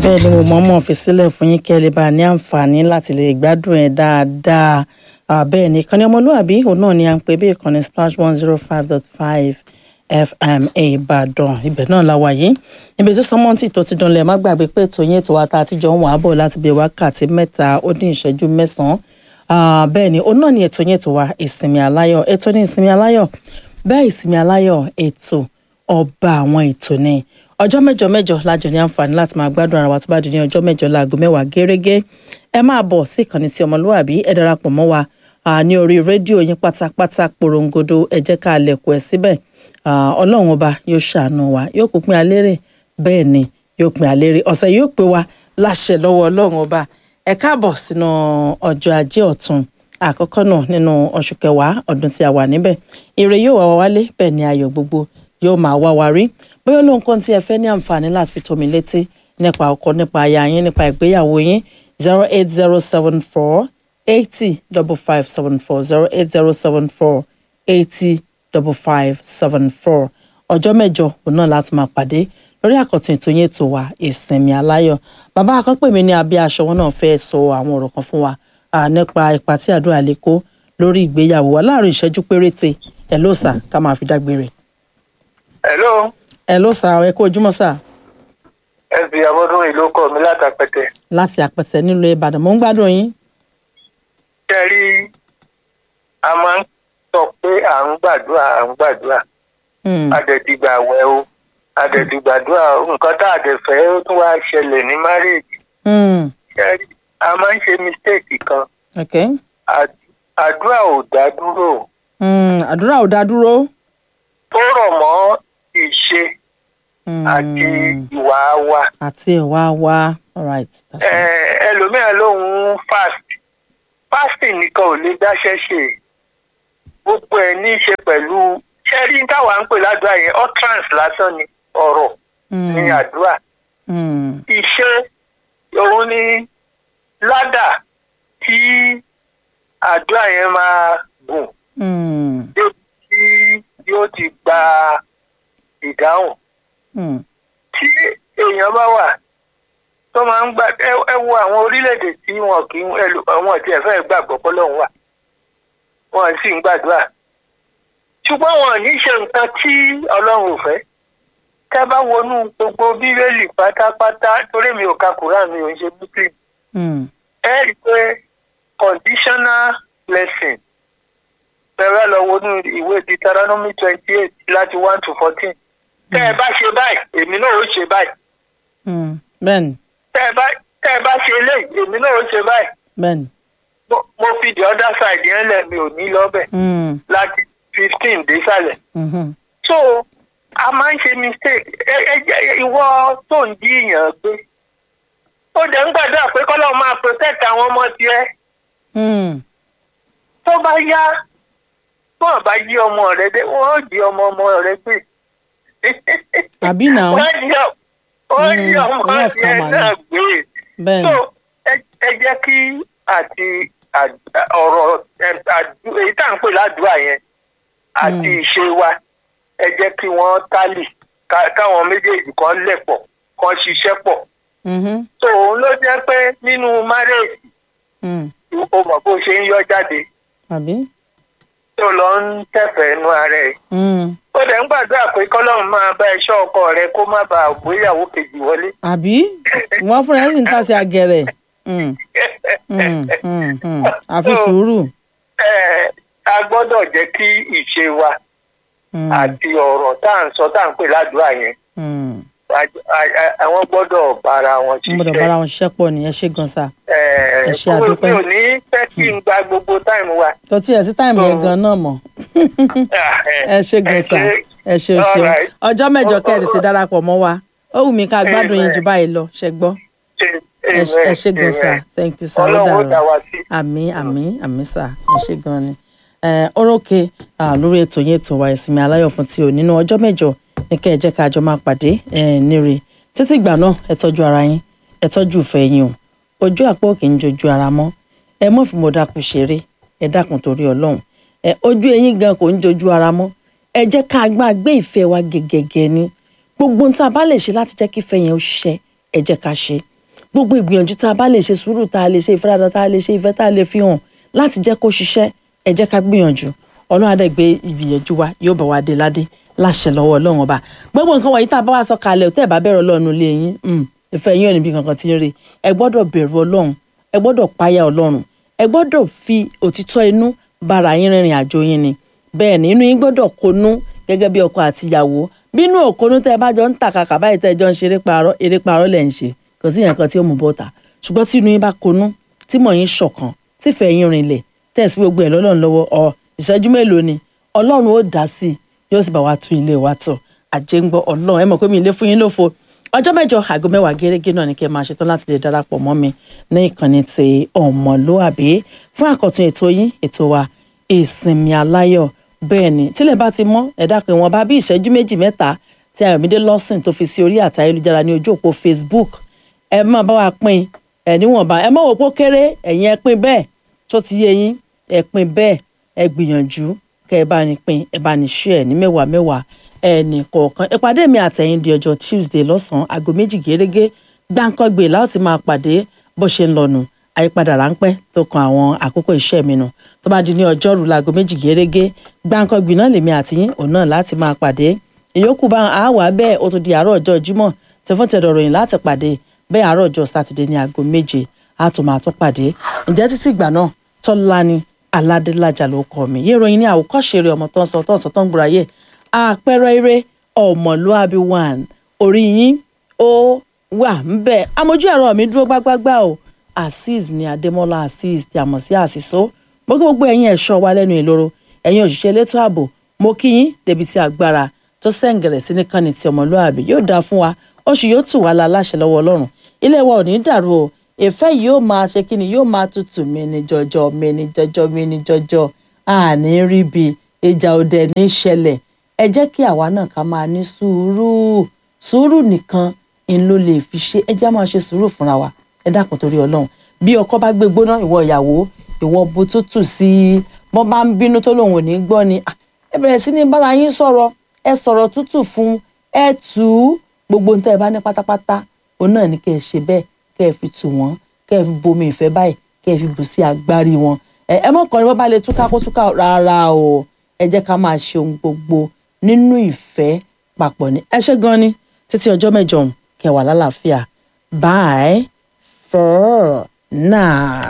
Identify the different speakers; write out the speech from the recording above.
Speaker 1: bẹ́ẹ̀ ni mo mọ̀ọ́mọ̀ fi sílẹ̀ fún yín kẹ́ ẹ lè bá a ní àǹfààní láti lè gbádùn ẹ̀ dáadáa bẹ́ẹ̀ ni ìkànnì ọmọlúwàbí òun náà ni à ń pè bí ìkànnì splash one zero five dot five fm ìbàdàn ibẹ̀ náà la wà yìí ibi tí sọmọ́ntì tó ti dùnlẹ̀ má gbàgbé pé ètò yín ètò wa tá a ti jọ ń wà á bọ̀ láti bí wákàtí mẹ́ta ó dín ìṣẹ́jú mẹ́sàn-án bẹ́ẹ̀ ni òun náà ni ètò yín ètò wa ìsinmi aláyọ̀ ètò ní ìsinmi aláyọ̀ bẹ́ẹ̀ ìsinmi aláyọ̀ ètò ọba àwọn ètò ni ọjọ́ mẹ́jọ mẹ́jọ lájọ ní àǹfààní láti máa gbádùn ara wa tó bá di ní ọjọ́ mẹ́jọ láago mẹ́wàá gẹ́rẹ́gẹ́ ẹ máa bọ̀ sí ìkànnì tí ọmọlúwàbí ẹ darapọ̀ mọ́ wa ní orí rédíò yín pátápátá porongodo ẹ jẹ́ ká lẹ̀kọ́ ẹ síbẹ̀ ọlọ́run ọba yóò ṣàánú wa yóò kó pín alérè bẹ́ẹ̀ ni yóò pín alérè ọ̀sẹ̀ yóò pé wa láṣẹ lọ́wọ́ ọlọ́run ọba ẹ káàbọ̀ sínú ọjọ́ ajé ọ̀tun àkọ́kọ́ náà nínú oṣù kẹwàá ọdún tí a wà níbẹ̀ ire yóò wá wa wálé bẹ́ẹ̀ ni ayọ̀ gbogbo yóò máa wá wa rí bóyá lóhun kan tí ẹ fẹ́ ní àǹfààní láti fi tó mi létí nípa ọkọ nípa aya yín nípa ìgbéyàwó yín zero eight zero seven four eighty double five seven four zero eight zero seven four eighty double five seven four ọjọ́ mẹ́jọ òun náà láti máa pàdé lórí àkọ́tún ètò yín ètò wa ìsinmi aláyọ̀ bàbá akọ́pẹ́ mi ní abẹ́ aṣọ wọn náà fẹ́ sọ àwọn ọ̀rọ̀ kan fún wa nípa ipa tí àdúrà lè kó lórí ìgbéyàwó wa láàrin ìṣẹ́jú péréte ẹ̀ ló sà ká máa fi dágbére.
Speaker 2: hello.
Speaker 1: ẹ ló sà ẹ kó ojúmọ́ sà.
Speaker 2: ẹ fi abọ́dún ìlú kọ mi láti àpẹtẹ.
Speaker 1: láti àpẹtẹ nílùú ìbàdàn mò ń gbádùn yín.
Speaker 2: ṣe rí a máa ń sọ pé à ń gbàdúrà à ń gbàdúrà àdẹ̀dìgbà wẹ̀ o àdẹ̀dìgbàdúrà nǹkan tá a dẹ̀ fẹ́ ó tún wá ṣẹlẹ̀ ní márèèjì. ṣe rí a máa ń ṣe mistake kan.
Speaker 1: okay.
Speaker 2: àdúrà ò dá dúró.
Speaker 1: àdúrà ò dá dúró.
Speaker 2: ó rọ̀ mọ́ ìṣe àti ìwà wa.
Speaker 1: àti ìwà wa alright.
Speaker 2: ẹlòmíràn lòun fast fasting nìkan ò lè dáṣẹ́ ṣe gbogbo ẹ̀ ní í ṣe pẹ̀lú ṣẹ́rí táwa ń pè ládùúrà yẹn utterance lásán ni ọ̀rọ̀ ní àdúrà. ìṣe òun ni ládà tí àdúrà yẹn máa gùn tí yóò ti gba ìdáhùn. tí èèyàn bá wà tó máa ń gbà ẹ wo àwọn orílẹ̀-èdè tí wọn kì í àwọn tí ẹ fẹ́ gbàgbọ́ pọ́lọ́hún wà wọn sì ń gbàdúrà ṣùgbọ́n wọn ní ṣe nǹkan tí ọlọ́run ò fẹ́ tẹ́ bá wọnú gbogbo bíbélì pátápátá torí mi ò ka Quran mi ò ń ṣe muslim ẹ rí i pé conditional blessing bẹ̀rẹ̀ lọ wọnú ìwé Deuteronomy twenty eight láti one to fourteen tẹ́ ẹ bá ṣe báyìí èmi náà ó ṣe báyìí.
Speaker 1: bẹ́ẹ̀ni.
Speaker 2: tẹ́ ẹ bá tẹ́ ẹ bá ṣe eléyìí èmi náà ó ṣe báyìí.
Speaker 1: bẹ́ẹ̀ni.
Speaker 2: mo fi the other side yẹn lẹ̀ mi ò ní lọ́bẹ̀. láti fifteen désàlẹ̀. so a máa ń ṣe mistake ẹ ẹ ìwọ tó ń jíyàn gbé ó dẹ̀ ń gbàdúrà pé kọ́lọ́ máa protect àwọn ọmọ tiẹ̀. tó bá yá wọn bá jí ọmọ rẹ dé wọn ó jí ọmọ ọmọ rẹ gbé.
Speaker 1: àbí náà.
Speaker 2: wọ́n jí wọ́n jí ọmọ tiẹ̀ náà gbé.
Speaker 1: bẹ́ẹ̀ni.
Speaker 2: so ẹ jẹ́ kí àti ọ̀rọ̀ èyí tá à ń pè ládùúgbà yẹn àti ìṣe wa ẹ jẹ́ kí wọ́n tálì káwọn méjèèjì kan lẹ̀ pọ̀ kan ṣiṣẹ́ pọ̀. so òun ló jẹ́ pé nínú márèèjì o mọ̀ bó ṣe ń yọ jáde.
Speaker 1: àbí.
Speaker 2: tó lọ ń tẹ̀fẹ̀ ẹnu ara ẹ̀. ó dẹ̀ ń gbàdúrà pé kọ́lọ́run máa bá ẹṣọ́ ọkọ rẹ kó má bàa gbéyàwó kejì wọlé.
Speaker 1: àbí wọ́n fúnra ẹ̀ sì ń tàṣe àgẹ̀rẹ̀ àfi sùúrù.
Speaker 2: a gbọ́dọ̀ jẹ́ kí ìṣe wa àti ọ̀rọ̀ tá à ń sọ tá à ń pè ládùúgbà yẹn àwọn gbọ́dọ̀ bára wọn ṣiṣẹ́.
Speaker 1: gbọ́dọ̀ bára wọn ṣiṣẹ́ pọ̀ ní ẹ ṣe gan sa. ẹ ṣe àdúpẹ́.
Speaker 2: mi ò ní fẹ́ kí n gba gbogbo táìmù wa.
Speaker 1: tó tiẹ̀ sí táìmù yẹn gan náà mọ̀. ẹ ṣe gan sa ẹ ṣe o ṣeun ọjọ́ mẹ́jọ kẹ́ẹ̀dì ti darapọ̀ mọ́ wa ó wù mí ká gbádùn yín jù báyìí lọ ṣe gbọ́ ẹ ṣe gan sa thank you sir ó dàrọ àmín àmín àmín sà ẹ ṣe gan ni orókè lórí ètò yẹn ètò wa ìsinmi aláyọ̀ fún ti òní nínú ọjọ́ mẹ́jọ ní kẹ́ ẹ jẹ́ ká jọ máa pàdé níre títí ìgbà náà ẹ tọ́jú ara yín ẹ tọ́jú ìfẹ́ yín o ojú àpò kì í jojú ara mọ́ ẹ mọ̀ fi mo dákun ṣeré ẹ dákun torí ọlọ́run ẹ ojú eyín gan kò ń jojú ara mọ́ ẹ jẹ́ ká gbá gbé ìfẹ́ wa gẹ́gẹ́gẹ́ ni gbogbo ohun tá a bá lè ṣe láti jẹ́ kí ìfẹ́ yẹn ó ṣiṣẹ́ ẹ jẹ́ ká ṣe gbogbo ìgbìyànjú tá a bá lè ṣe sùúrù tá a lè ṣe ìfaradà tá a lè ṣe ìfẹ́ tá a lè fi hàn láti jẹ́ kó ṣiṣẹ́ ẹ jẹ́ ká gbìyànjú ọlọ́run adé gbé ìgbìyànjú wa yóò bá wa dé ládé láṣẹ lọ́wọ́ ọlọ́run ọba gbogbo nǹkan wọ̀nyí tá a bá wá sọ kalẹ̀ tẹ́ ẹ̀ bá bẹ̀rù ọlọ́run lé yín ìfẹ́ yín ò níbi kankan tí ń rí ẹ gbọ́dọ̀ bẹ̀rù ọlọ́run ẹ gbọ́dọ̀ páyà ọlọ́run ẹ gbọ́dọ̀ fi òtítọ́ inú bára yín rìnrìn àjò yín ni bẹ́ẹ̀ ni inú yín gbọ́dọ̀ konú gẹ́gẹ́ bí ọkọ àtìyàwó bínú òkonú tẹ́ ẹ bá jọ ń tàkàkà báyìí tẹ́ ẹ jọ ń ṣe eré parọ́ lẹ̀ ń ṣe kò sí yẹn kan tí ó mú bọ́ta ṣùgbọ́n tí inú yín bá konú tí mọ̀ yín ṣọ̀kan tífẹ̀ yín rinlẹ̀ tẹ̀sí gbogbo ẹ̀ lọ́lọ́run lọ́wọ́ ọ ìṣẹ́jú mélòó ni ọlọ́run ó dá sí i yóò sì bá wa tún ilé wa tọ̀ àjẹngbọ́ ọlọ́run ẹ mọ̀ pé mi ilé fún yín lófo ọjọ́ mẹ́jọ aago mẹ́wàá gẹ́gẹ́ náà ni kẹ́ máa ṣetán láti lè darapọ̀ mọ́ mi ní ìkànnì ti ọmọlúàbí fún àkọ́tún ètò yín ètò wa ìsinmi aláyọ̀ bẹ́ẹ̀ ni tílẹ̀ bá ti mọ́ ẹ dákun wọn bá bí ìṣẹ́jú méjì mẹ́ta tí ayọ̀mídé lọ́sìn tó fi sí orí àti ayélujára ní ojú òpó facebook ẹ máa bá wa pín ẹ níwọ̀nba ẹ mọ̀ wò pó kéré ẹ̀yin ẹ pín bẹ́ẹ̀ tó ti yé yín ẹ pín bẹ́ẹ̀ ẹ gbìyànjú kẹ ẹ bá ní pín ẹ bá ní share ní mẹ́wàá mẹ́wàá ẹnì kọ̀ọ̀kan ìpàdé mi àtẹ̀yìn di ọjọ́ tuesday lọ́sàn-án aago méjì gẹ́gẹ́ gbáǹkọ́gbè láti máa pàdé bó ṣe ń lọ́nu àyípadà ráńpẹ́ tó kan àwọn àkókò iṣẹ́ mi nù tó bá di ní ọjọ́rú láago méjì gẹ́gẹ́ gbáǹkọ́gbè náà lèmi àtìyín òun náà láti máa pàdé ìyókù bá a wà bẹ́ẹ̀ ó tún di àárọ̀ ọjọ́ jímọ̀ tẹ̀fọ́n tẹ̀dọ̀ ròyìn láti pàdé bẹ́ẹ̀ àárọ̀ ọjọ́ sátidé ní aago méje a tún máa tún pàdé ǹjẹ́ títí ìgbà náà tọ́lání aládélájà ló kọ́ mi yé ìròyìn ní àwòkọ́ṣe rẹ̀ ọmọ tó ń sọ tó ń sọ tó ń gbúra yé àpẹẹrẹ eré ọmọlúàbí one orí yín ó wà ń bẹ amójú ẹ̀rọ mi dúró gbágbágbá o azeez ní adémọlá azeez tí a mọ̀ sí àṣìṣó mo kí gbogbo ẹ̀yin ẹ̀ṣọ́ wa lẹ́nu ìloro ẹ̀yin òṣìṣẹ́ elétò ààbò mo kí yín débi tí agbára tó sẹ́ǹgẹ̀rẹ̀ sí nìkànnì tí ọmọlúàbí yóò dáa fún wa oṣù yóò tù wá la láṣẹ lọ́wọ́ ọlọ́run ilé wa ò ní dàrú o ìfẹ́ yìí yóò máa ṣe kí ni yóò máa tutù mí ní jọjọ mí ní jọjọ mí ní jọjọ àní rí bi ìjà òdẹ ní ṣẹlẹ̀ ẹ jẹ́ kí àwa náà ká máa ní sùúrù sùúrù nìkan ń ló lè fi ṣe ẹ jẹ́ á máa ṣe sùúrù fúnra wa ẹ dákun torí ọlọ́run bí ọkọ bá gbé gbóná ìwọ ìyàwó ìwọ bu tútù sí i bọ́n bá ń bínú tó lòun ò ní gbọ́ ni ẹ bẹ̀rẹ̀ sí ní bára yín sọ̀rọ̀ ẹ sọ̀rọ̀ tútù fún ẹ tù ú gbogbo nǹkan ẹ bá ní pátápátá òun náà ní kẹ́ ẹ ṣe bẹ́ẹ̀ kẹ́ ẹ fi tù wọ́n kẹ́ ẹ fi bomi ìfẹ́ báyìí kẹ́ ẹ fi bù sí agbárí wọn ẹ ẹ mọ̀ kàn ní wọ́n bá lè túká kó túká rárá o ẹ jẹ́ ká máa ṣe ohun gbogbo nínú ìfẹ́ papọ̀ ní ẹ ṣé gan ni títí ọjọ́ mẹ́jọ kẹ́ wà lálàáfíà bye for now.